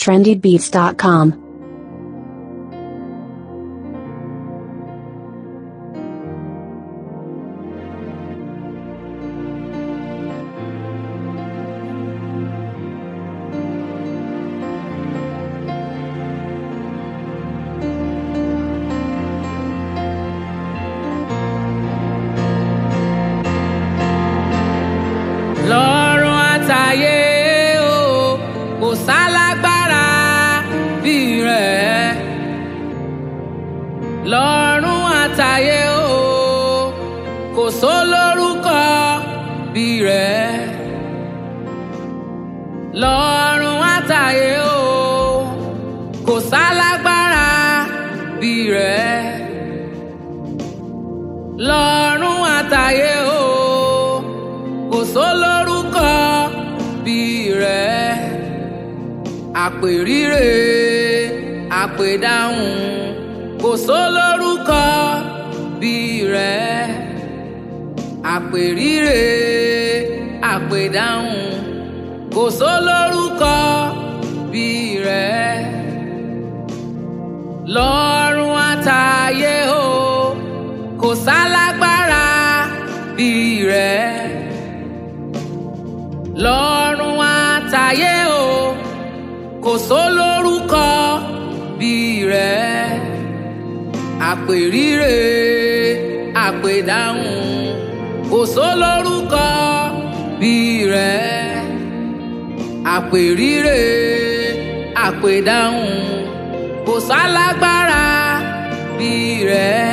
trendybeats.com. lọ́rùn àtàyè o kò sálágbára bí rẹ̀ lọ́rùn àtàyè o kò sólórúkọ bí rẹ̀ lọ́rùn àtàyè o kò sálágbára bí rẹ̀ lọ́rùn àtàyè o kò sólórúkọ bí rẹ̀ àpèrire àpèdáhùn kò sólórúkọ bí rẹ̀ àpèrire àpèdáhùn kò sólórúkọ bí rẹ̀ lọ́rùn àtàyè o kò sálágbára bí rẹ̀ lọ́rùn àtàyè o kò sólórúkọ bí rẹ̀ àpèrire àpèdáhùn kò sólórúkọ bí rẹ̀ àpèrire àpèdáhùn kò sálágbára bí rẹ̀.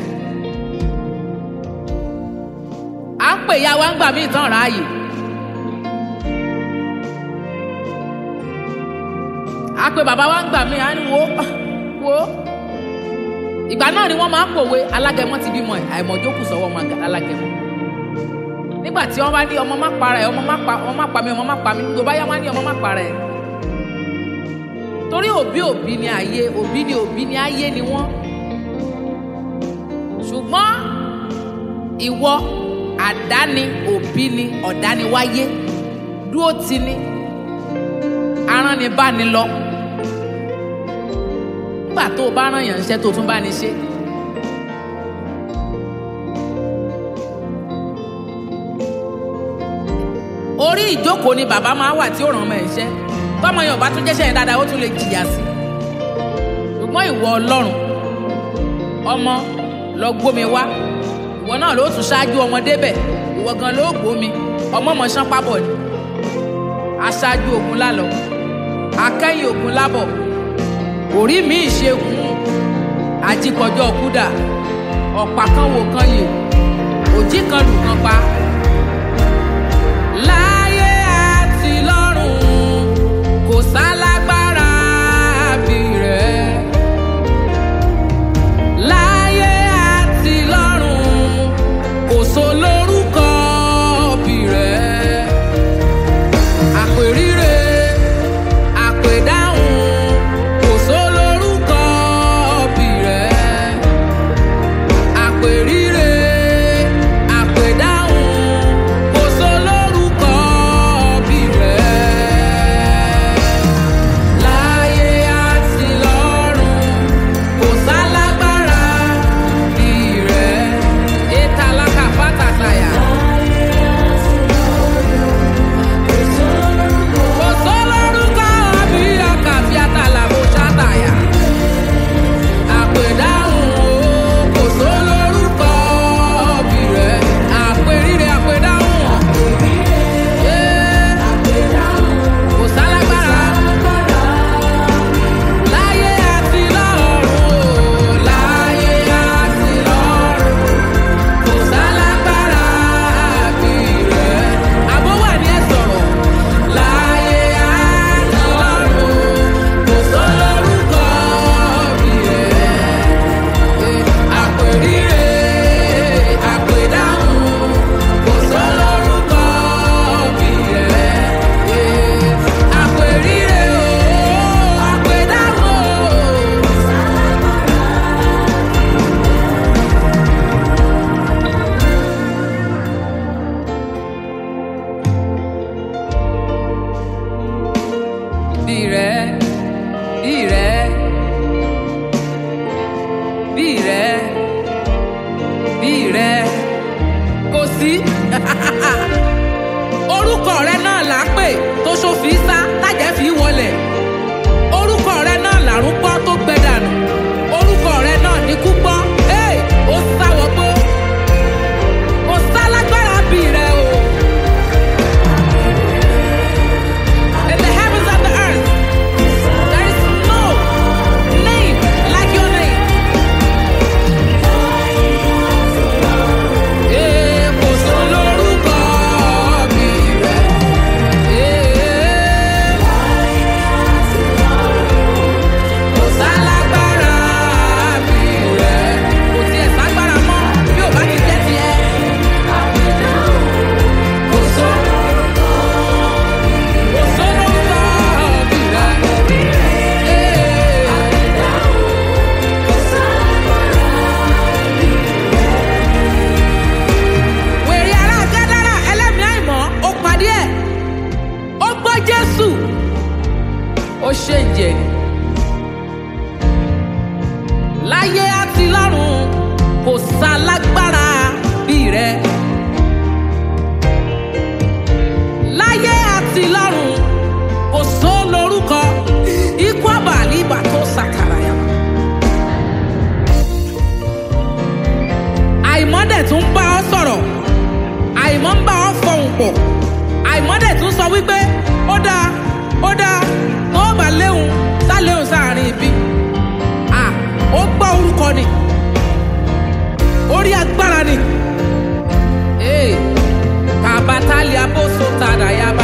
à ń pè ya wa ń gbà mí tán ráàyè. a pe bàbá wa ń gbà mí à ń wo wo ìgbà náà ni wọ́n máa ń pòwe alágẹmọ ti bímọ ẹ àìmọ̀jókù sọ́wọ́ ọmọ àgà alágẹmọ nígbà tí wọ́n bá ní ọmọ má para ẹ ọmọ má pa ọmọ má pa mí ọmọ má pa mí tó bá yá wọ́n á ní ọmọ má para ẹ torí òbí òbí ni ayé òbí ni òbí ni ayé ni wọ́n ṣùgbọ́n ìwọ àdáni òbí ni ọ̀dániwáyé dúró ti ni aránibáni lọ nígbà tó o bá rán yàn ṣẹ́ tó o tún bá ní ṣe. orí ìjókòó ni bàbá máa wà tí ó ràn ọmọ ẹ̀ ṣẹ́ tọ́mọ yẹn ò bá tún jẹ́ṣẹ́ yẹn dáadáa ó tún lè jìyà sí i ṣùgbọ́n ìwọ ọlọ́run ọmọ lọ gbómi wá ìwọ náà ló tún ṣáájú ọmọ débẹ̀ ìwọ gan ló gbómi ọmọ mọ̀ ṣán pábọ̀ ni aṣáájú ogun lálọ́ akẹ́yìn ogun lábọ̀ orí mi ìṣègùn ajíkọjọ́ kúdà ọ̀pá kan wò kan yè òjì kan lù kan pa. láyé àti lọ́run kò sálágbára bí rẹ̀. láyé àti lọ́run kò sólórúkọ bí rẹ̀. àpèrire àpèdáhùn kò sólórúkọ bí rẹ̀. àpèrire àpèdáhùn kò sólórúkọ bí rẹ bí rẹ bí rẹ kò sí orúkọ rẹ náà là ń pè tó ṣòfin sá tájẹ́ fi wọlẹ̀ orúkọ rẹ náà làrún gbọ́ tó gbẹ dànù orúkọ rẹ náà ní kú gbọ́ hey, ó sáwọ́ gbó kò sálágbára bí rẹ o. In the heavens and the earth, there is no name like your name. Eh, kò sólórúkọ bí rẹ. Eh, kò sálágbára bí rẹ. Kò tiẹ̀ ságbára mọ́ bí ò bá ti jẹ́ tiẹ̀. Kò só- kò sólórúkọ bí rẹ. Eh, wèrè ará gádàrà ẹlẹ́mìí àìmọ́ ó pàdé ẹ̀ ó gbọ́ jésù ó ṣe ìjẹ́ láyé àti lọ́run kò sálágbára bí rẹ láyé àti lọ́run kò só lórúkọ ikú àbàlí ìbà tó sàkàrà yàrá. àìmọ́ dẹ̀ tún bá ọ sọ̀rọ̀ àìmọ́ ń bá ọ fọhùn pọ̀ àìmọ́ dẹ̀ tún sọ wípé ó dáa ó dáa tó bá léhùn tá léhùn sáàrin ibi à ó gbọ́ orúkọ ni orí agbára ni ee kàbátálì abóso tàdà yaba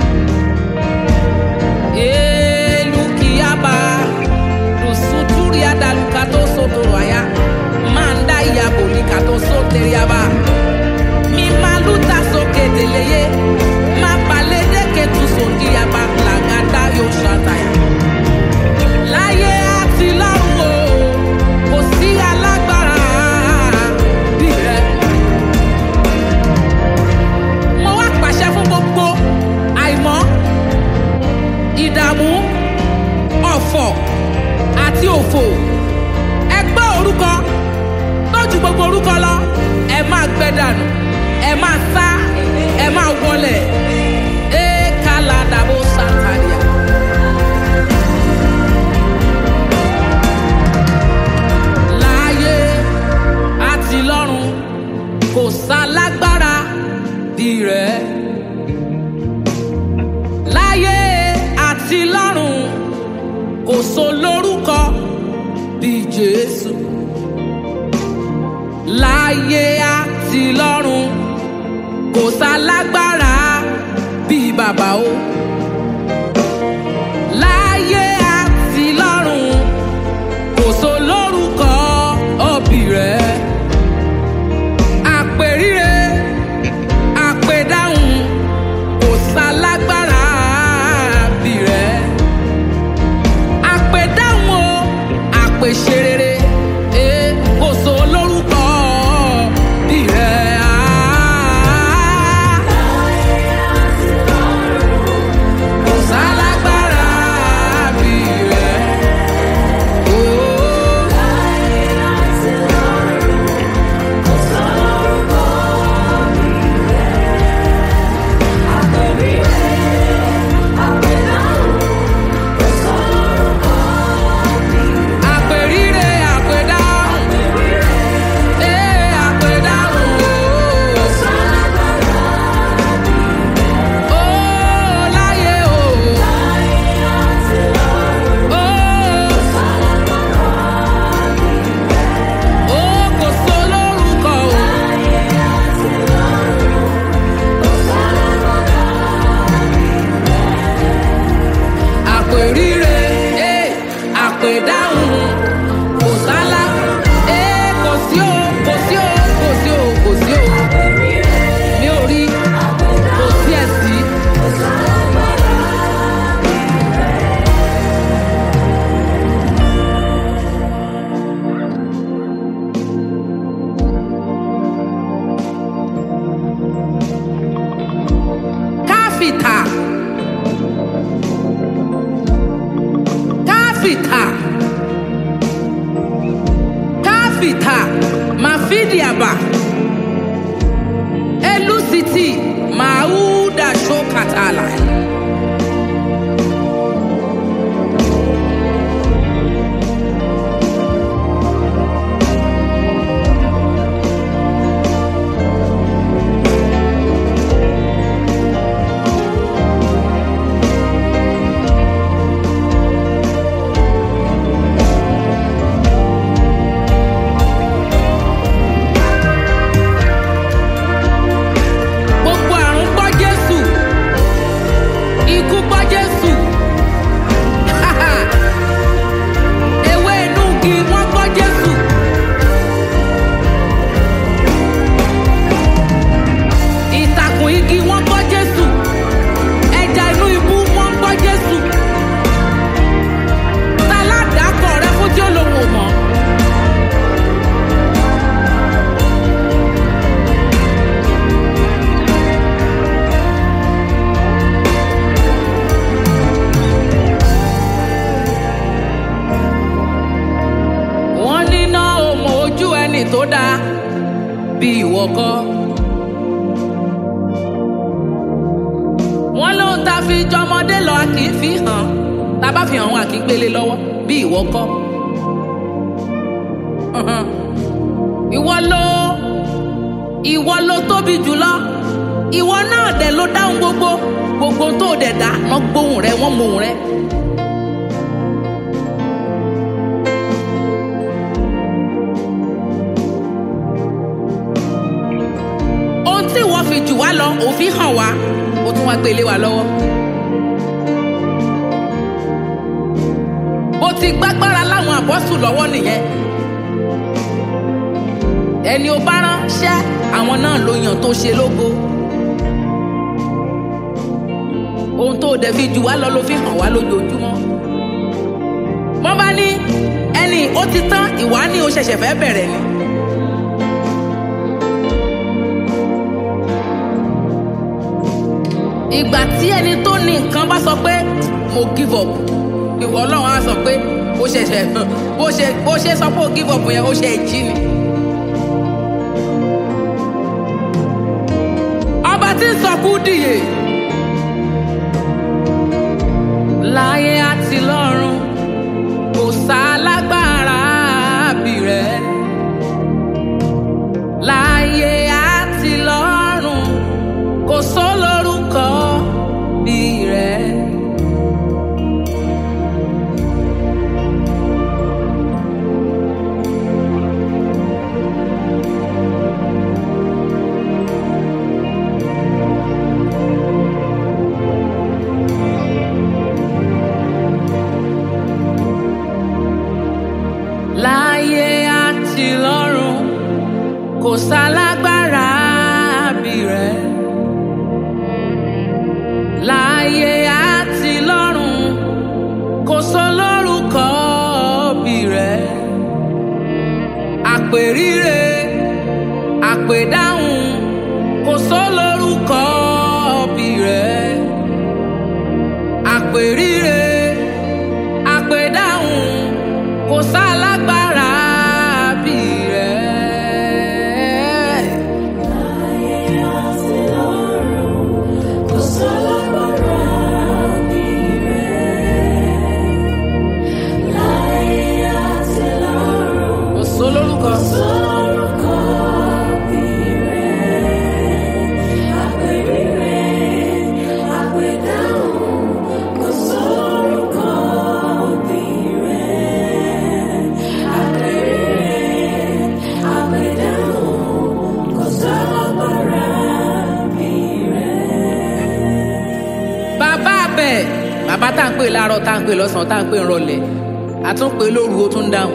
elukiyaba lusuturi adalukato sotoro aya manda iyaboli kato sotere yaba mi maluta soke deleye ma balede ketu soki yaba lagada yo shataya. láyé àti lọ́run o kò sí alágbára bí rẹ. mo wá pàṣẹ fún gbogbo àìmọ́ ìdààmú ọ̀fọ̀ àti òfò ẹ gbọ́ orúkọ tó ju gbogbo orúkọ lọ ẹ máa gbẹ dànù ẹ máa sá ẹ máa wọlẹ̀ ẹ kálá dàbò sàtàlíà. láyé àti lọ́run kò sálágbára bí rẹ̀. láyé àti lọ́run kò sólórúkọ bí jésù. láyé àti lọ́run kò sálágbára bí bàbá o. láyé àti lọ́run kò sólórúkọ òbí rẹ̀. àpèríre àpèdáhùn kò sálágbára bí rẹ̀. àpèdáhùn o àpèṣerere eh, kò sólórúkọ bí rẹ̀. Ah, káfíta káfíta màfídíàbà elusiti màúdà ṣókàtàlà. gbogbo àrùn gbọ́ jésù ikú gbọ́ jésù ewé inú igi wọ́n gbọ́ jésù ìtàkùn igi wọ́n gbọ́ jésù ẹja inú ibú wọ́n gbọ́ jésù táládàkọ̀ rẹ fún tí ó lòun ò mọ̀. wọ́n níná ọmọ ojú ẹni tó dáa bí ìwọ kọ́. wọ́n lóhun tá a fi jọmọdé lọ a kì í fi hàn tá a bá fi hàn wọn a kì í gbélé lọ́wọ́ bí ìwọ kọ́. ìwọ ló ìwọ ló tóbi jùlọ ìwọ náà dẹ̀ ló dáhùn gbogbo gbogbo tó dẹ̀ dá wọ́n gbóhùn rẹ wọ́n mọ ohùn rẹ. ohun tí wọ́n fi jù wá lọ òfin hàn wá ó tún wá gbé lé wa lọ́wọ́. bó ti gbágbára láwọn àbọ́sù lọ́wọ́ nìyẹn. ẹni ó bá ránṣẹ́ àwọn náà ló yàn tó ṣe lógo. ohun tó dẹ̀ fi jù wá lọ ló fi hàn wá lójoojúmọ́. wọ́n bá ní ẹni ó ti tán ìwà ni ó ṣẹ̀ṣẹ̀ fẹ́ bẹ̀rẹ̀ ni. ìgbà tí ẹni tó ní nǹkan bá sọ pé mo give up ìwọ ọlọ́run á sọ pé ó ṣẹ̀ṣẹ̀ bó ṣe bó ṣe sọ pé ó give up yẹn ó ṣe jí ni. ọba tí ń sọkú dìye láyé àti lọ́run kò sálágbára bí rẹ̀ láyé àti lọ́run kò sólórúkọ bí rẹ̀. láyé àti lọ́run kò sálágbára bí rẹ̀. láyé àti lọ́run kò sólórúkọ bí rẹ̀. àpèrire àpèdáhùn kò sólórúkọ bí rẹ̀. àpèrire àpèdáhùn kò sálágbára bí rẹ̀. kò sólórúkọ. bàbá abẹ bàbá tá à ń pè láàárọ̀ tá à ń pè lọ́sàn-án tá à ń pè ńrọ̀lẹ́ àtúnpè lóru ó tún dáhùn.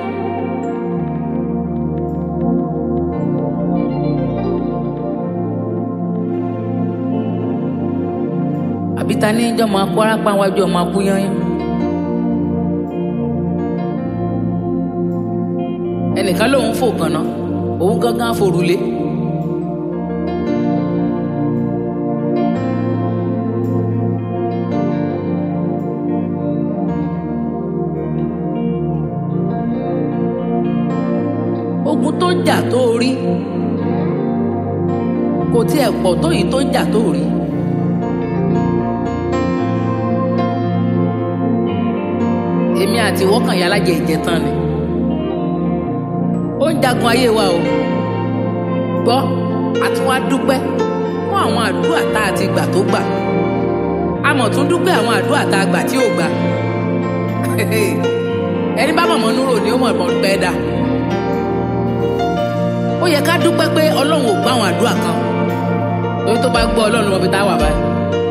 àbí ta ní jọ́ máa kó arápá wájú ọmọ akú yányán. ẹnìkan lòun fò kànáà òun gángan forulé. tó jà tó rí kò tiẹ̀ pọ̀ tó yìí tó jà tó rí. èmi àti wọ́kàn yà lájẹ ìjẹtàn ni ó ń jagun ayé wa o gbọ́ àti wá dúpẹ́ fún àwọn àdúrà tá a ti gbà tó gbà a mọ̀ tún dúpẹ́ àwọn àdúrà tá a gbà tí ò gbà ẹni bá mọ̀mọ́ núrò ni ó mọ̀ mọ̀ pẹ́ dà ó yẹ ká dúpẹ́ pé ọlọ́run ò gbọ́ àwọn àdúrà kan lórí tó bá gbọ́ ọlọ́run wọn fi tá a wà báyìí.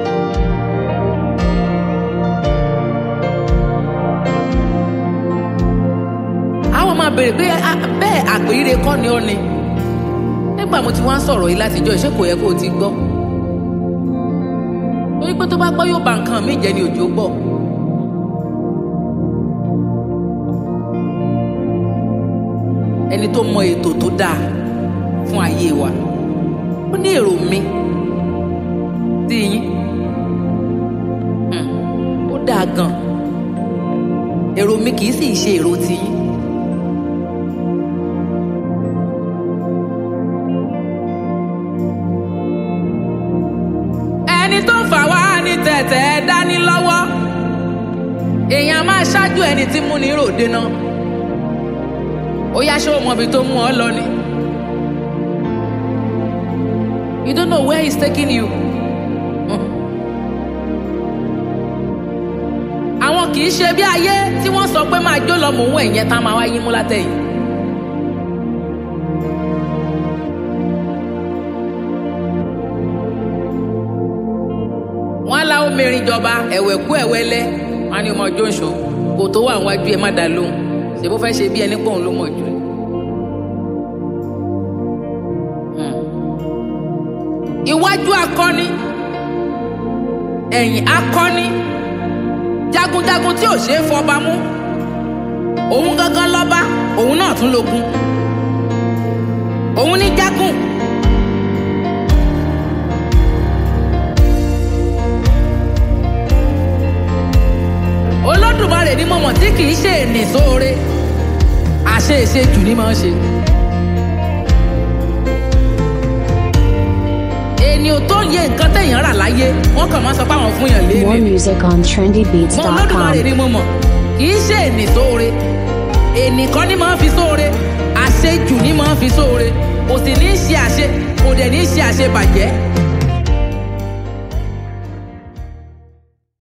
àwọn máa béèrè pé bẹ́ẹ̀ àpèrire kọ́ ni ó ni nígbà mo ti wá ń sọ̀rọ̀ yìí látijọ́ ìṣe kò yẹ kó o ti gbọ́ torí pé tó bá gbọ́ yóò ba nǹkan mi jẹ́ ni òjò gbọ́. ẹni tó mọ ètò tó dáa fún ayé wa ó ní èrò mi sí yín ó dáa gan èrò mi kì í sì ṣe èrò tiyín. ẹni tó ń fà wá ní tẹ̀tẹ̀ dání lọ́wọ́ èèyàn máa ṣáájú ẹni tí mú ní ròde náà ó yá ṣé o mọ ibi tó mú ọ lọ ni you don't know where he's taking you. àwọn kì í ṣe bí ayé tí wọ́n sọ pé máa jó lọ mò ń wọ ìyẹn tá a máa wá yín mú látẹ̀yìn. wọ́n á la omirin jọba ẹ̀wẹ̀ kú ẹ̀wẹ́lẹ́ wọ́n á ní ọmọ jóńṣó kò tó wà wájú ẹ má dá lóhùn ṣe bó fẹ́ ṣe bí ẹni pòun ló mọ̀ jù. iwájú akọni ẹ̀yìn akọni jagunjagun tí ò ṣeé fọba mú òun gangan lọ́ba òun náà tún lógun òun ní jágùn. olódùmarè ni mo mọ̀ tí kì í ṣe ènì sóore àṣe ìṣe jù ni máa ń ṣe. ènìyàn tó ń yẹ nǹkan téèyàn rà láyé wọ́n kàn máa sọ pé àwọn fún yàn lé More ní. music on mo olódùmarè trendybeats.com. ni mo mọ̀ kì í ṣe ènì sóore ènì kan ni máa ń fi sóore àṣejù ni máa ń fi sóore kò sì ní í ṣe àṣe kò dẹ̀ ní í ṣe àṣebàjẹ́